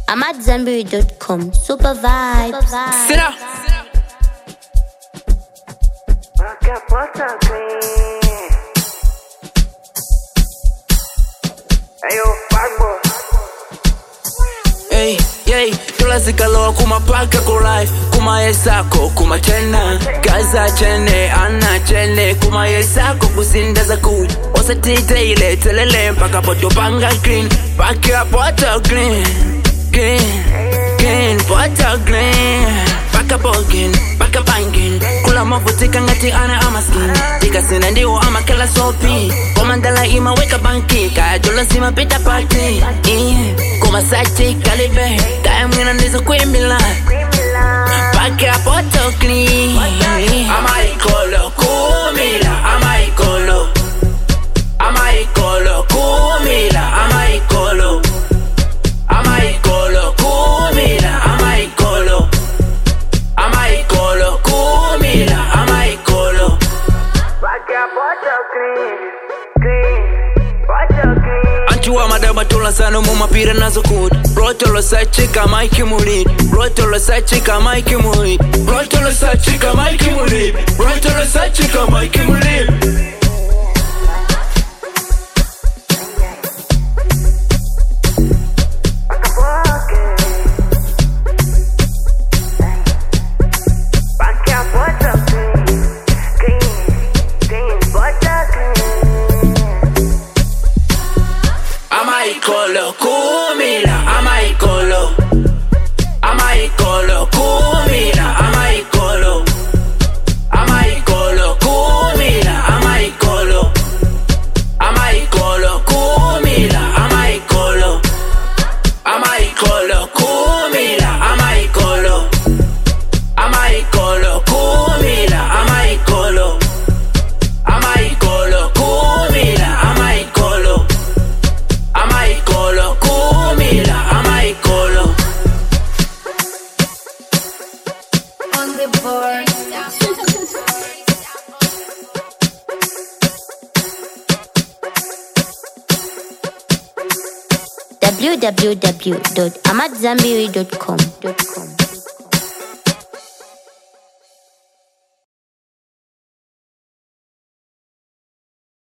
I'm at Zanberry.com. Super vibes. Sit up. Rock a porta clean. Ayo, Farbo. Hey, yay, tulazikalowa kumapaka ku life kumayesako kumachena kaza chene ana chene kumayesako kusindaza kuja osatiteile telele mpaka potopanga green paka poto green green green poto green paka bogin paka bangin kula mavutika ngati ana amaskin tikasina ndiwo amakela sopi komandala imaweka banki kajula sima pita pati kumasachi kalibe kaya mwina ndizo kwimbila paka poto clean amaikolo kumila amaikolo amaikolo kumila amaikolo amaikolo kumila amaikolo amaikolo kumila amaikolo Rock a porta clean. Clean. Porta clean. anchuwa madaba tulasano mumapira nazo kuti rotolo sachika maiki mulidi rotolo sachika maiki mulidi rotolo sachika maiki mulidi rotolo sachika maiki mulidi Rock a porta Rock a porta clean. Clean. Clean. Porta clean. amaikolo kumila amaikolo amaikolo kumila amaikolo amaikolo kumila amaikolo amaikolo kumila amaikolo amaikolo kumila amaikolo amaikolo kumila amaikolo amaikolo kumila amaikolo amaikolo kumila amaikolo on the board. www.amatzambiri.com.